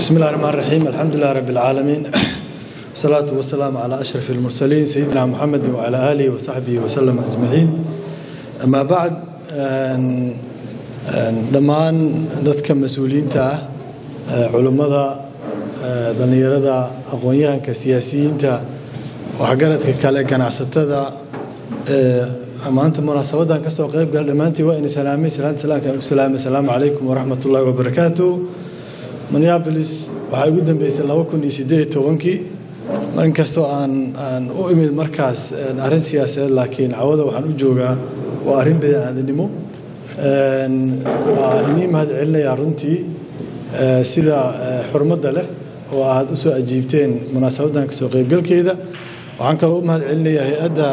بسم الله الرحمن الرحيم الحمد لله رب العالمين والصلاة والسلام على أشرف المرسلين سيدنا محمد وعلى آله وصحبه وسلم أجمعين أما بعد dhammaan dadka mas-uuliyiinta ah culummada dhallinyarada aqoon-yahanka siyaasiyiinta waxgaradka kale ganacsatada maanta munaasabadan kasoo qayb gala dhammaantiin waa ina salaamay salaanta salaamka aan ku salaamay asalaamu calaykum waraxmat ullahi wabarakaatu minneapolis waxaa igu dambeysay laba kun iyo siddeed iyo tobankii marin kastoo aan aan u imid markaas arrin siyaasadeed laakiin cawada waxaan u joogaa waa arrin bini'aadanimo waa inii mahad celinayaa runtii sida xurmadda leh oo aad u soo ajiibteen munaasabadan kasoo qaybgalkeeda waxaan kaloo u mahad celinayaa hay-adda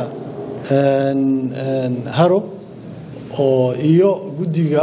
haro oo iyo guddiga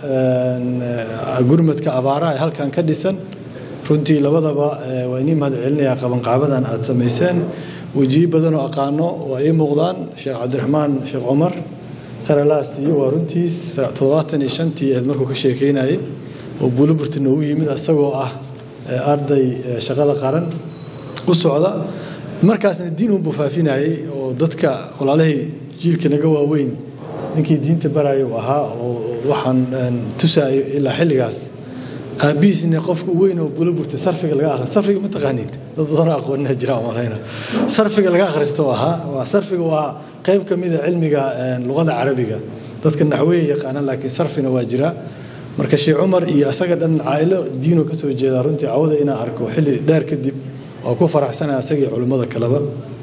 gurmadka abaaraha ee halkan ka dhisan runtii labadaba waa inii mahad celinayaa qabanqaabadan aad samayseen wejiyo badan oo aqaano oo ay muuqdaan sheekh cabdiraxmaan sheekh cumar qaralaasiyo waa runtiis toddobaatan iyo shantii ahayd markuu ka sheekeynayay oo buuliburti noogu yimid isagoo ah arday shaqada qaran u socda markaasna diin unbuu faafinayay oo dadka walaalahay jiilka naga waaweyn ninkii diinta baraya uu ahaa oo waxaan tusaayo ilaa xilligaas aabihiisna qofka weyn oo buuliburti sarfiga laga akhri sarfiga ma taqaaniin dad badanoo aqoonina jira malayna sarfiga laga akhristo ahaa waa sarfiga waa qayb ka mida cilmiga luqada carabiga dadka naxweya yaqaanaan laakiin sarfina waa jira marka sheekh cumar iyo asaga dhan caa'ilo diinoo ka soo jeeda runtii cawada inaan arko xilli dheer kadib waa ku faraxsanaya asagii culimmada kaleba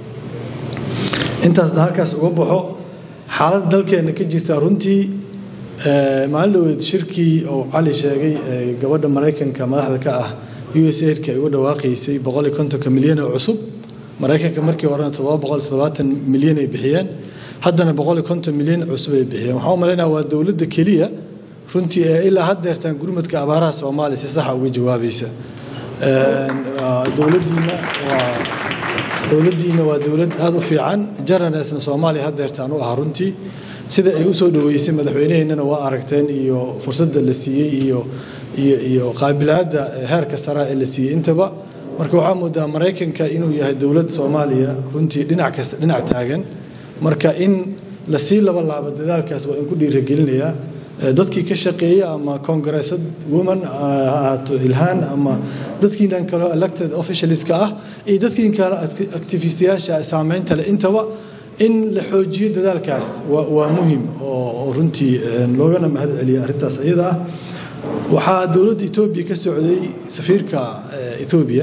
intaasna halkaas uga baxo xaaladda dalkeenna ka jirta runtii maalin dhaweed shirkii oo cali sheegay gabadha maraykanka madaxda ka ah u s aidka ay uga dhawaaqaysay boqol iyo kontonka milyan oo cusub maraykanka markii horena toddoba boqol toddobaatan milyan ay bixiyeen haddana boqol iyo konton milyan cusub ay bixiyeen waxaan u malaynaya waa dowladda keliya runtii ee ilaa haddeertaan gurmadka abaaraha soomaaliya si saxa uga jawaabaysa dowladdiina waa dowladdiina waa dowlad aada u fiican jaranesna soomaaliya haddeertaan u ah runtii sida ay u soo dhoweysay madaxweynaheennana waa aragteen iyo fursadda la siiyey iyo iyo iyo qaabilaadda heerka sara ee la siiyey intaba marka waxaa moodaa maraykanka inuu yahay dowlad soomaaliya runtii dhinac kasta dhinac taagan marka in lasii laba laabo dadaalkaas waa in ku dhiiragelinayaa dadkii ka shaqeeya ama congressad woman ha ahaato ilhaan ama dadkiinan kaloo elected officialska ah iyo dadkiin kale activistiyaasha saameynta leh intaba in la xoojiyo dadaalkaas waa muhim oo runtii loogana mahad celiya arrintaas iyada ah waxaa dowladda etoobiya ka socday safiirka etoobiya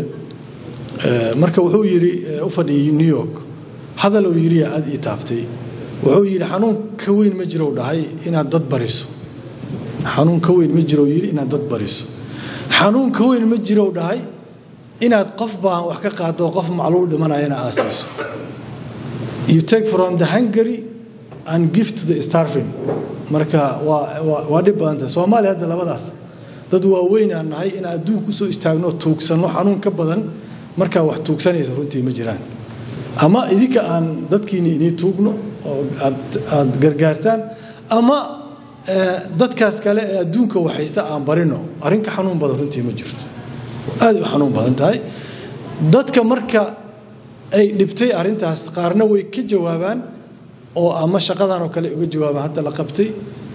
marka wuxuu yidhi u fadhiyay new york hadal uu yidhi aad ii taabtay wuxuu yidhi xanuun ka weyn ma jiro dhahay inaad dad bariso xanuun ka weyn ma jiro yidhi inaad dad bariso xanuun ka weyn ma jiro dhahay inaad qof baan wax ka qaado qof macluul dhimanayana aasayso you take from the hungary and give to the starving marka waa waa dhib badanta soomaaliya hadda labadaas dad waaweyn aan nahay in adduunka usoo istaagno tuugsanno xanuun ka badan markaa wax tuugsanaysa runtii ma jiraan ama idinka aan dadkiini inii tuugno oo aad gargaartaan ama dadkaas kale ee adduunka waxaysta aan barino arrinka xanuun badan runtii ma jirto aad u xanuun badan tahay dadka marka ay dhibtay arrintaas qaarna way ka jawaabaan oo ama shaqadan oo kale uga jawaabaan hadda la qabtay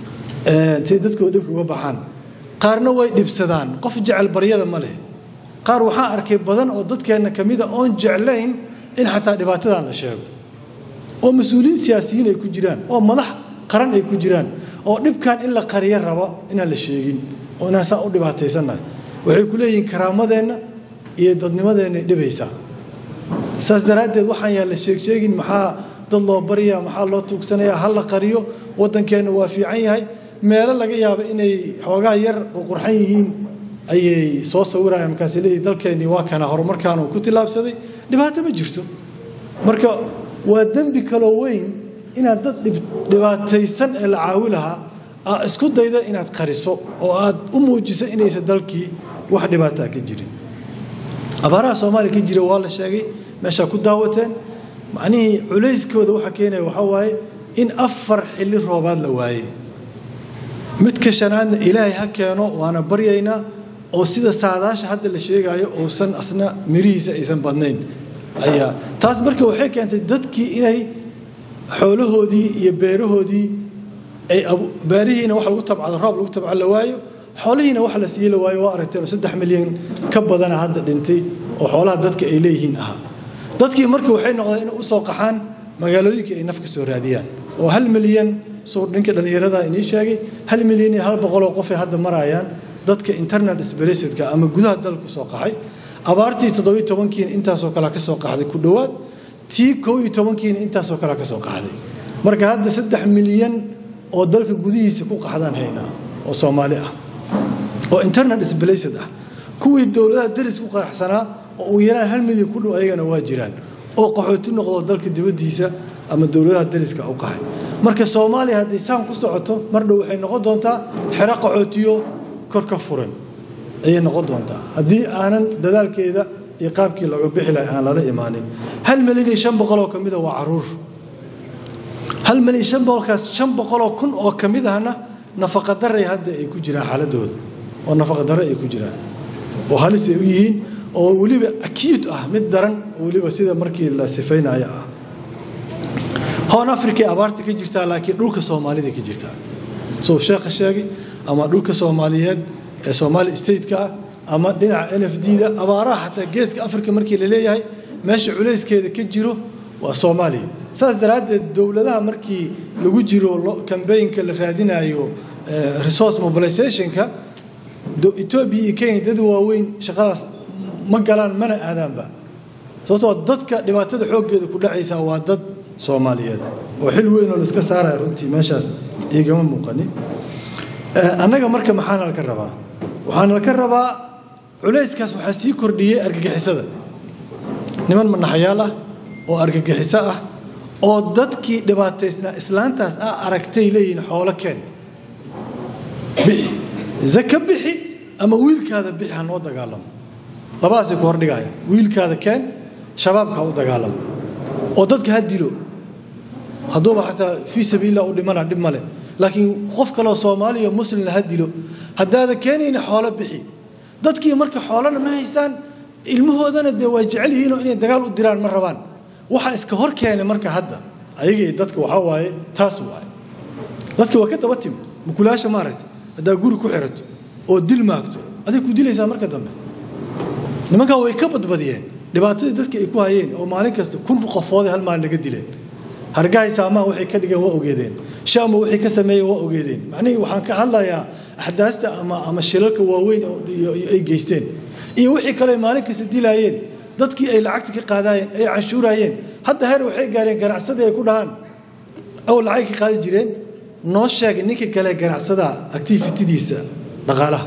say dadkooda dhibka uga baxaan qaarna way dhibsadaan qof jecel baryada ma leh qaar waxaan arkay badan oo dadkeenna ka mida oon jeclayn in xataa dhibaatadan la sheego oo mas-uuliyiin siyaasiyiin ay ku jiraan oo madax qaran ay ku jiraan oo dhibkan in la qariyo rabo inaan la sheegin oo inaan saa u dhibaataysannahay waxay ku leeyihiin karaamadeenna iyo dadnimadeenna dhibaysaa saas daraaddeed waxaan yaa la sheegsheegin maxaa dad loo baryaa maxaa loo tuugsanayaa ha la qariyo waddankeenna waa fiican yahay meelo laga yaabo inay xoogaa yar qurxan yihiin ayay soo sawirayaan markaas leeyihin dalkeennii waa kana horumarkaanu ku tillaabsaday dhibaato ma jirto marka waa dembi kaloo weyn inaad dad dhibaataysan ee la caawi lahaa aad isku dayda inaad qariso oo aad u muujiso inaysan dalkii wax dhibaataa ka jirin abaaraha soomaaliya ka jira waa la sheegay meeshaa ku daawateen macnihii culayskooda waxa keenaya waxaa waaye in afar xilli roobaad la waayey midka shanaadna ilaahay ha keeno waana baryaynaa oo sida saadaasha hadda la sheegayo uusan asna mirihiisa aysan badnayn ayaa taas marka waxay keentay dadkii inay xoolahoodii iyo beerahoodii ay beerihiina wax lagu tabcado roob lagu tabco la waayo xoolihiina wax la siiye la waayo waa aragteen oo saddex milyan ka badana hadda dhintay oo xoolaha dadka ay leeyihiin ahaa dadkii marka waxay noqdeen inay usoo qaxaan magaalooyinkii ay naf ka soo raadiyaan oo hal milyan suu ninka dhallinyarada inii sheegay hal milyan iyo hal boqoloo qofay hadda marayaan dadka internet sbalacidka ama gudaha dalka kusoo qaxay abaartii toddobiyo tobankiina intaasoo kale ka soo qaxday ku dhowaad tii kow iyo tobankiina intaasoo kale ka soo qaxday marka hadda saddex milyan oo dalka gudihiisa ku qaxdaan haynaa oo soomaali ah oo internet sbalacid ah kuwii dowladaha daris ku qaraxsanaa oo ugu yaraan hal milyan ku dhow ayagana waa jiraan oo qaxooti noqdo dalka dibaddiisa ama dowladaha dariska u qaxay marka soomaaliya hadday saan ku socoto mar dhow waxay noqon doontaa xero qaxootiyo kor ka furan ayay noqon doontaa haddii aanan dadaalkeeda iyo qaabkii looga bixi lahay aan lala imaanin hal milyan iyo shan boqoloo ka mida waa caruur hal milyan shan boqolkaas shan boqoloo kun oo ka mid ahna nafaqa daray hadda ay ku jiraan xaaladooda oo nafaqa darre ay ku jiraan oo halis ay u yihiin oo weliba acute ah mid daran weliba sida markii la sifaynayo ah hoon africa abaarta ka jirtaa laakiin dhulka soomaalida ka jirtaa soo sheekha sheegay ama dhulka soomaaliyeed ee soomaali stateka ah ama dhinaca n f d da abaaraha xataa geeska africa markii la leeyahay meesha culayskeeda ka jiro waa soomaaliya saas daraaddeed dowladaha markii lagu jiro kambaynka la raadinayo resource mobilizationka etoobiya iyo kenya dad waaweyn shaqadaas ma galaan mana aadaanba sababtoo dadka dhibaatada xooggeeda ku dhacaysa waa dad soomaaliyeed oo xil weyn oo laiska saaraya runtii meeshaas igama muuqani annaga marka maxaana laka rabaa waxaana laka rabaa culayskaas waxaa sii kordhiyey argagixisada niman manaxayaal ah oo argagixiso ah oo dadkii dhibaataysnaa islaantaas ah aragtay leeyihiin xoolo keen bixi zaka bixi ama wiilkaada bixi ha noo dagaalamo labadaasay ku hordhigaya wiilkaada keen shabaabka ha u dagaalamo oo dadka ha dilo hadduuba xataa fii sabiilillah u dhimana dhib male laakiin qof kaleo soomaaliya muslimna ha dilo haddaada keenayna xoolo bixi dadkii marka xoolana ma haystaan ilmahoodana dee waa jecel yihiinoo inay dagaal u diraan ma rabaan waxa iska hor keenay marka hadda ayagii dadka waxaa waaye taas waaye dadka waa ka daba timid mukulaasha maaragta haddaa guri ku xirato oo dil maagto aday ku dilaysaa marka dambe nimankaa way ka badbadiyeen dhibaatadii dadka ay ku hayeen oo maalin kasta kun qofooday hal maalin laga dileen hargahay saamaha waxay ka dhigeen waa ogeedeen shaama waxay ka sameeyeen waa ogeedeen macnihii waxaan ka hadlayaa axdaasta ama ama shilalka waaweyn ay geysteen iyo wixii kale maalin kasta dilaayeen dadkii ay lacagta ka qaadaayeen ay canshuuraayeen hadda heer waxay gaareen ganacsadii ay ku dhahaan ow lacag ka qaadi jireen noo sheeg ninka kale ganacsada activitidiisa dhaqaalaha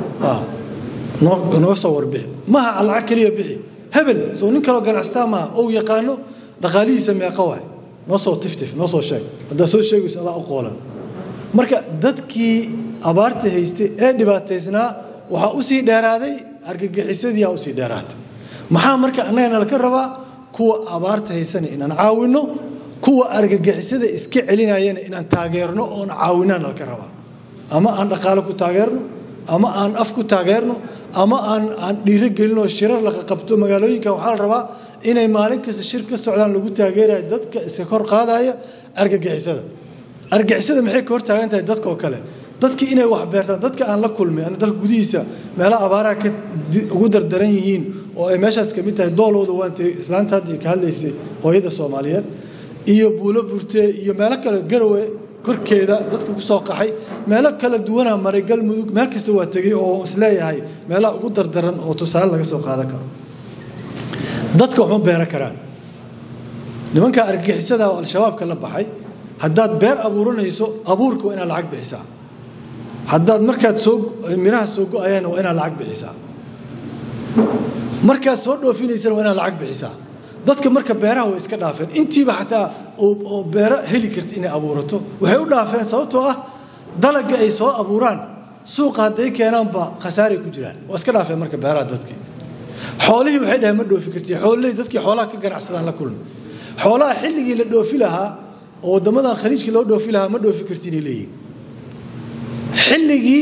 noo soo warbixi maha lacag keliya bixi hebel soo nin kaloo ganacsataa maaha ou yaqaano dhaqaalihiisa meeqa waay noo soo tiftif noo soo sheeg haddaa soo sheegayso adaa u qoolan marka dadkii abaarta haystay ee dhibaataysnaa waxaa usii dheeraaday argagixisadiiaa usii dheeraatay maxaa marka annagana laka rabaa kuwa abaarta haysana inaan caawinno kuwa argagixisada iska celinayana inaan taageerno oon caawinaan laka rabaa ama aan dhaqaalo ku taageerno ama aan af ku taageerno ama aan aan dhiiro gelinoo shirar laqa qabto magaalooyinka waxaa la rabaa inay maalin kasta shir ka socdaan lagu taageerayo dadka iska kor qaadaya argagixisada argagixisada maxay ka hor taagan tahay dadka oo kale dadkii inay wax beertaan dadka aan la kulmay ana dalka gudihiisa meelaha abaaraha ka ugu dardaran yihiin oo ay meeshaas ka mid tahay doolooda waantay islaanta haddii ka hadlaysay hooyada soomaaliyeed iyo buulo burte iyo meelo kale garowe korkeeda dadka ku soo qaxay meelo kala duwana maray galmudug meel kasta waa tegey oo isleeyahay meelaha ugu dardaran oo tusaale laga soo qaadan karo dadka waxma beeran karaan nimanka argagixisada oo al-shabaabka la baxay haddaad beer abuuranayso abuurka waa inaad lacag bixisaa haddaad markaad soo miraha soo go-ayaan waa inaad lacag bixisaa markaad soo dhoofinaysana waa inaad lacag bixisaa dadka marka beeraha way iska dhaafeen intiiba xataa oo beero heli karta inay abuurato waxay u dhaafeen sababtoo ah dalaga ay soo abuuraan suuqa hadday keenaanba khasaaray ku jiraan waa iska dhaafeen marka beeraha dadkii xoolihii waxay dhaheen ma dhoofi karti xoolihii dadkii xoolaha ka ganacsadaan la kulmi xoolaha xilligii la dhoofi lahaa oo waddamadan khaliijka loo dhoofi lahaa ma dhoofi karti inay leeyihin xilligii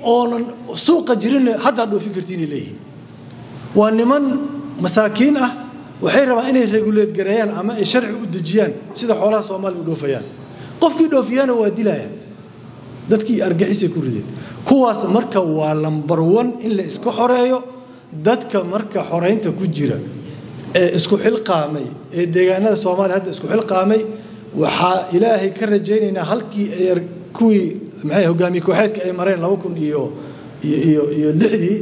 oonan suuqa jirin haddaa dhoofin kartiinay leeyihiin waa niman masaakiin ah waxay rabaan inay reguleed gareeyaan ama ay sharci u dejiyaan sida xoolaha soomaaliya u dhoofayaan qofkii dhoofiyaana waa dilayaan dadkii argixisay ku rideen kuwaas marka waa lambar one in la iska xoreeyo dadka marka xoreynta ku jira ee isku xilqaamay ee deegaanada soomaaliya hadda isku xilqaamay waxaa ilaahay ka rajaynaynaa halkii ay kuwii maxay hogaamiye kooxeedka ay mareen laba kun iyo iyo iyo lixdii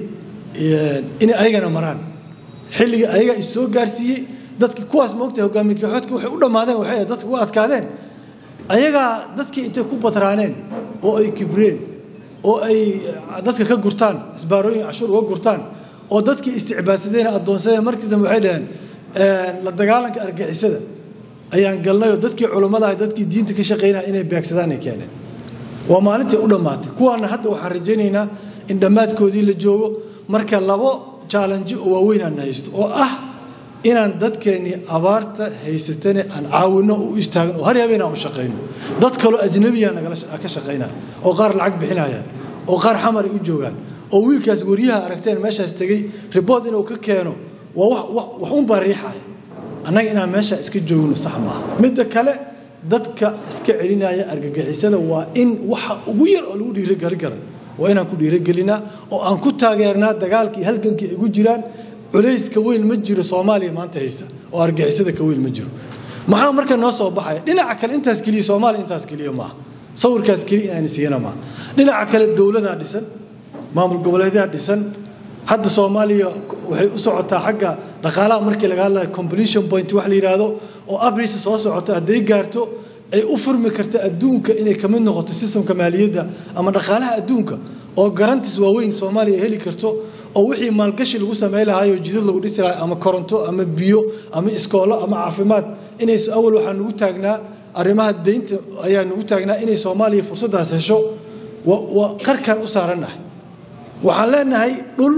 inay ayagana maraan xilliga ayaga is soo gaarsiiyey dadki kuwaas moogta hogaamiye kooxeedka waxay u dhammaadeen waxay dadka u adkaadeen ayagaa dadkii intay ku badraaneen oo ay kibreen oo ay dadka ka gurtaan isbaarooyin cashuur uga gurtaan oo dadkii isticbaadsadeen addoonsadeen markii dambe waxay dhaheen la dagaalanka argixisada ayaan galnay oo dadkii culummadaha dadkii diinta ka shaqaynaya inay beegsadaan ay keeneen waa maalintii u dhammaatay kuwaana hadda waxaan rajaynaynaa in dhammaadkoodii la joogo marka labo jaalanji oo waaweyn aan haysto oo ah inaan dadkeennii abaarta haysatane aan caawinno u istaagno oo har habeen aan u shaqayno dad kaloo ajnabiya nagala ka shaqaynaya oo qaar lacag bixinayaan oo qaar xamar ay u joogaan oo wiilkaas waryaha aragteen meeshaas tegey ribood inuu ka keeno waa wax un baa riixaya annaga inaan meesha iska joogno sax maaha midda kale dadka iska celinaya argagixisada waa in waxa ugu yar oo lagu dhiirogeli kara waa inaan ku dhiirogelinaa oo aan ku taageernaa dagaalkii halgankii ay gu jiraan culayska weyn ma jiro soomaaliya maanta haysta oo argixisada ka weyn ma jiro maxaa marka noo soo baxaya dhinaca kale intaas keliya soomaaliya intaas keliya maaha sawirkaas keliya inaan siiyana maaha dhinaca kale dowladaa dhisan maamul goboleedyaa dhisan hadda soomaaliya waxay u socotaa xagga dhaqaalaha markii laga hadlayo completion point wax la yidhaahdo oo abrisa soo socoto hadday gaarto ay u furmi karta adduunka inay ka mid noqoto sistamka maaliyadda ama dhaqaalaha adduunka oo garantis waaweyn soomaaliya heli karto oo wixii maalgashi lagu samayn lahaayoo jidad lagu dhisi lahay ama koronto ama biyo ama iskoolo ama caafimaad inays awal waxaa nugu taagnaa arrimaha deynta ayaa nugu taagnaa inay soomaaliya fursaddaas hesho waa qarkan u saarannahay waxaan leenahay dhul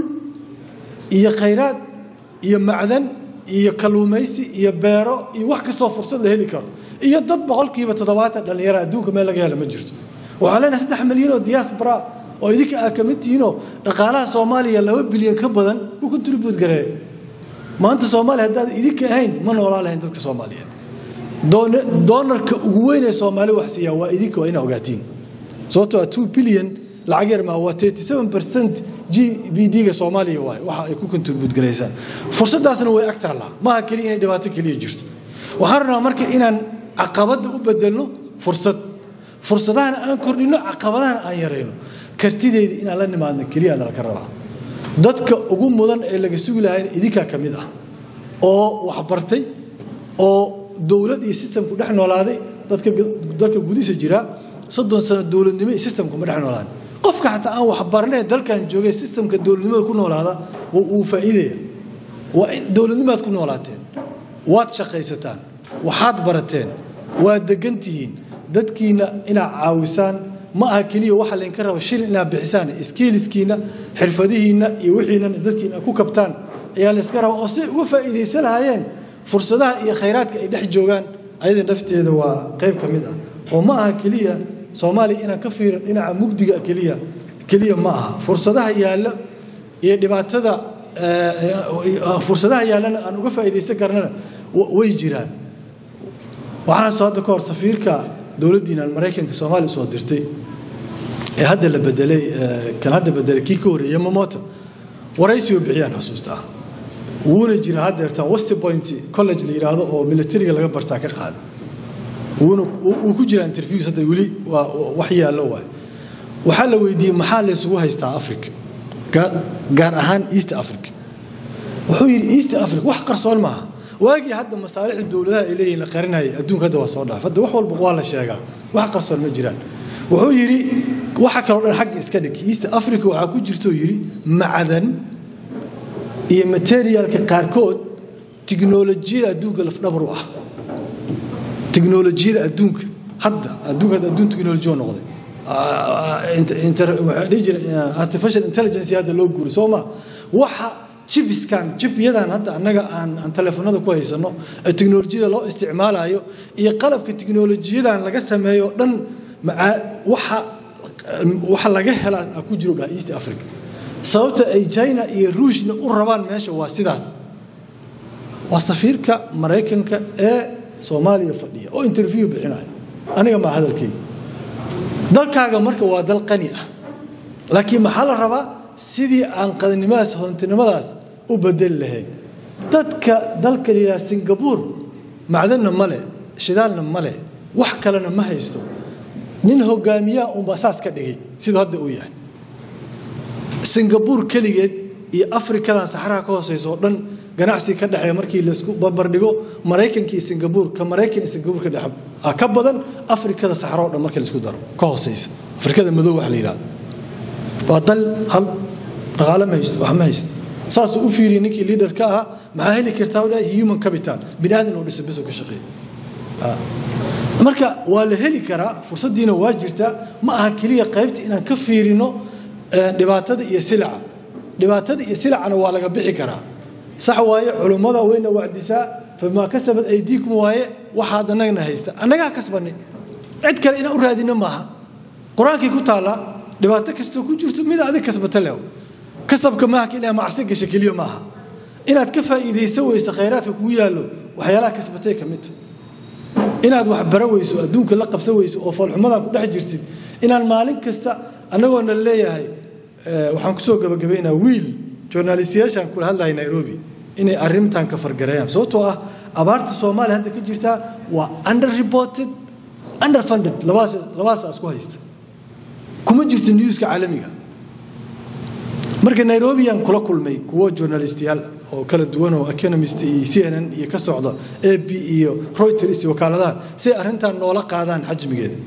iyo khayraad iyo macdan iyo kalluumaysi iyo beero iyo wax kastoo fursad la heli karo iyo dad boqolkiiba toddobaatan dhallinyara adduunka meel laga hela ma jirto waxaan leenahay saddex milyan oo diaspora oo idinka aa ka mid tihiinoo dhaqaalaha soomaaliya laba bilyan ka badan ku contribute gareeya maanta soomaaliya haddaad idinka ahayn ma noolaa lahayn dadka soomaaliyeed doonarka ugu weyn ee soomaali wax siiyaa waa idinka waa ina ogaatiin sababtoo ah two billion lacag yar maa waa thirty seven percent g b d-ga soomaaliya waay waxa ay ku contribute garaysaan fursaddaasna way ag taallaa maaha keliya inay dhibaato keliya jirto waxaan rabnaa marka inaan caqabadda u bedelno fursad fursadahana aan kordhino caqabadahana aan yarayno kartideyda inaan la nimaadno keliya nalaka rabaa dadka ugu mudan ee laga sugi lahayna idinkaa ka mid ah oo waxbartay oo dowlad iyo sistamku dhex noolaaday dadka dalka gudihiisa jiraa soddon sano dowladnimo iyo sistamku ma dhex noolaan qofka xataa aan waxbaranay dalkan joogay sistamka dowladnimada ku noolaada wuu faa'iidaya waa in dowladnimaad ku noolaateen waad shaqaysataan waxaad barateen waad degan tihiin dadkiina inaad caawisaan ma aha keliya waxa laydinka raba shilin inaad bixisaan iskiiliskiina xirfadihiinna iyo wixiinana dadkiina ku kabtaan ayaa layska raba oo siay uga faa'iidaysan lahaayeen fursadaha iyo khayraadka ay dhex joogaan ayada nafteeda waa qayb ka mid ah oo ma aha keliya soomaaliya inaan ka fiiran dhinaca mugdiga keliya keliya ma aha fursadaha yaalla iyo dhibaatada fursadaha yaallana aan uga faa'iidaysan karnana way jiraan waxaana soo hadda ka hor safiirka dowladdiina maraykanka soomaaliya soo dirtay ee hadda la bedelay kan hadda bedelay kii ka horreeyay mamota waraysioo bixiyaan xusuusta ah wuuna jira haddeertaan west point college la yidhaahdo oo militariga laga bartaa ka qaada wuuna wuu ku jira interviews hadda weli waa wax yaallo waay waxaa la weydiiyey maxaa laysugu haystaa africa gaar ahaan east africa wuxuu yidhi east africa wax qarsoon maaha waagii hadda masaalixda dowladaha ay leeyihin la qarinaya adduunka hadda waa soo dhaaf hadda wax walba waa la sheegaa wax qarsoon ma jiraan wuxuu yidhi waxa kaloo dhan xagga iska dhig east africa waxaa ku jirto yidhi macdan iyo materialka qaarkood tiknolojiyada adduunka lafdhabar u ah tiknolojiyada adduunka hadda adduunka hadda adduun tiknolojiya noqday waxaa dhihi jira artificial intelligence hadda loo guuri soo ma waxa jibiskan jibyadan hadda annaga aan aan telefoonada ku haysano ee tiknolojiyada loo isticmaalayo iyo qalabka tiknolojiyadan laga sameeyo dhan waxa waxa laga helaa ku jiro dhaha east africa sababta ay china iyo ruushna u rabaan meesha waa sidaas waa safiirka maraykanka ee soomaaliya fadhiya oo interview bixinaya aniga maa hadalkeyga dalkaaga marka waa dal qani ah laakiin maxaa la rabaa sidii aan qadinimadaas hodantinimadaas u bedeli lahayn dadka dalka la yidhaha singabuur macdanna male shidaalna male wax kalena ma haysto nin hogaamiyaha unbaa saas ka dhigay siduu hadda uu yahay singabuur keligeed iyo afrikadan saxaraha ka hooseysa oo dhan ganacsi ka dhexeeya markii laisku barbardhigo maraykankii singabuur ka maraykan iyo singabuur ka dhexe ka badan afrikada saxara oo dhan markii laisku daro ka hooseysa afrikada madow wax la yidhahdo waa dal hal dhaqaale ma haysto wax ma haysto saasuu u fiiriyay ninkii liader ka ahaa maxaa heli kartaa u dhahay human capital bini aadan oo dhisa biso ka shaqeeya marka waa la heli karaa fursaddiina waa jirtaa ma aha keliya qaybta inaan ka fiirino dhibaatada iyo silaca dhibaatada iyo silacana waa laga bixi karaa sax waaye culummada wayna wacdisaa famaa kasabad aydiikum waaye waxaad annagana haysta annagaa kasbanay cid kale inaan u raadino maaha qur-aankii ku taallaa dhibaato kastoo ku jirto mid adig kasbata lew kasabka maaha inaad macsi gasho keliya maaha inaad ka faa'iidaysan weyso khayraadka kugu yaallo waxyaalaha kasbatay ka midta inaad wax bara weyso adduunka la qabsan weyso oo foolxumadan ku dhex jirtid inaan maalin kasta annagoona leeyahay waxaan kusoo gabagabaynaa wiil journalistiyaashaan kula hadlaya nairobi inay arrintan ka fargareeyaan sababtoo ah abaarta soomaaliya hadda ka jirtaa waa under reported under funded labadaas labadaas isku haysta kuma jirto newska caalamiga marka nairobiyaan kula kulmay kuwo journalistiyaal oo kala duwan oo economist iyo c n n iyo ka socda a b iyo reuters iyo wakaaladaha si ay arrintan noola qaadaan xajmigeeda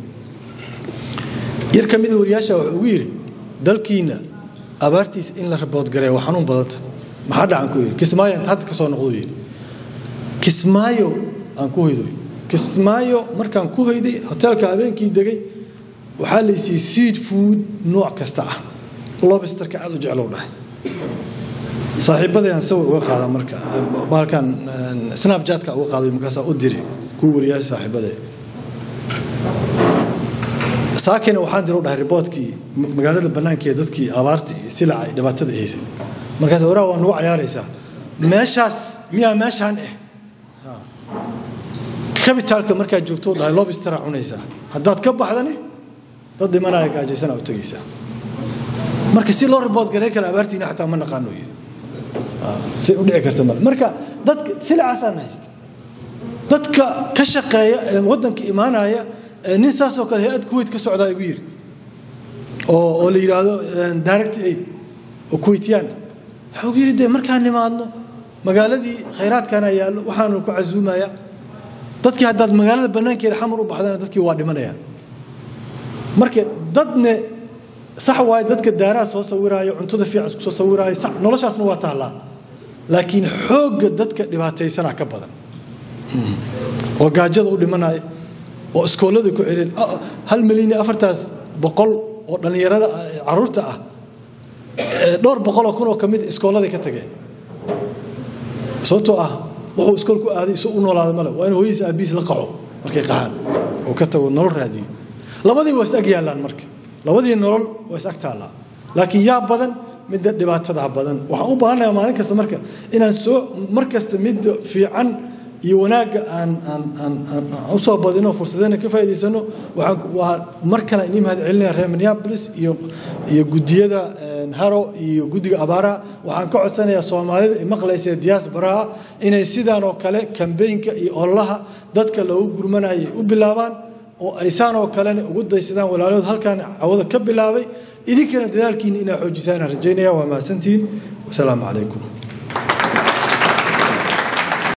yar ka mida wariyaasha wuxuu ugu yidhi dalkiina abaartiisa in la raboodgareeya waa xanuun badanta maxaa dhacan ku yidhi kismaayo inta hadda ka soo noqduu yidhi kismaayo aan ku hoydoy kismaayo markaan ku hoyday hoteelka habeenkii degay waxaa laysiiyey seed food nooc kasta ah lobsterka aad u jeclow dhahay saaxiibadayaan sawir uga qaada marka baalkan snapjatka uga qaaday markaasaa u diri kuwa wariyaasha saaxiibadee saakina waxaan diro dhahay riboodkii magaalada bannaankeeda dadkii abaarta iyo silaca iyo dhibaatada haysay markaas waraa waa nagu cayaaraysaa meeshaas miyaa meeshaan ah kabitaalka markaad joogto dhahay lobstera cunaysaa haddaad ka baxdani dad dhimanaya gaajaysanaa u tegaysaa marka si loo ribood garay kale abaartiina xataa ma naqaano yiri say u dhici karta male marka dadka silacaasaan haysta dadka ka shaqeeya ee waddanka imaanaya nin saasoo kale hay-ad kuwait ka socdaa igu yiri oo oo la yidhaahdo direct aid oo kuwaitiyaan waxaa ugu yidhi dee markaan nimaadno magaaladii khayraadkaana yaallo waxaanu ku casuumaya dadkii haddaad magaalada bannaankeeda xamar u baxdana dadkii waa dhimanayaan marka dadne sax waaye dadka daaraha soo sawiraayo cuntada fiican isku soo sawiraayo sax noloshaasna waa taallaa laakiin xoogga dadka dhibaataysana ka badan oo gaajada u dhimanaya oo iskoolada ku celin hal milyan iyo afartaas boqol oo dhallinyarada caruurta ah dhowr boqoloo kun oo ka mid iskooladay ka tageen sababtoo ah wuxuu iskool ku aaday isu u noolaada male waa in hooyadiis aabihiis la qaco markay qaxaan oo ka tago nolol raadiyo labadii waa is ag yaallaan marka labadii nolol waa is ag taallaa laakiin yaa badan midda dhibaatada badan waxaan u baahannayaa maalin kasta marka inaan soo mar kasta midda fiican iyo wanaagga aan aan aan aan u soo badino fursadena ka faa'iidaysano waxaan waa mar kale inii mahad celinaya reer minneapolis iyo iyo guddiyada haro iyo guddiga abaaraha waxaan ka codsanayaa soomaalida ay maqlaysa diasporaha inay sidaan oo kale kambeynka iyo ololaha dadka loogu gurmanayay u bilaabaan oo aysaan oo kalena ugu daysadaan walaalahood halkaan cawada ka bilaabay idinkana dadaalkiina inaa xoojisaan rajaynaya waa mahadsantihiin wasalaamu calaykum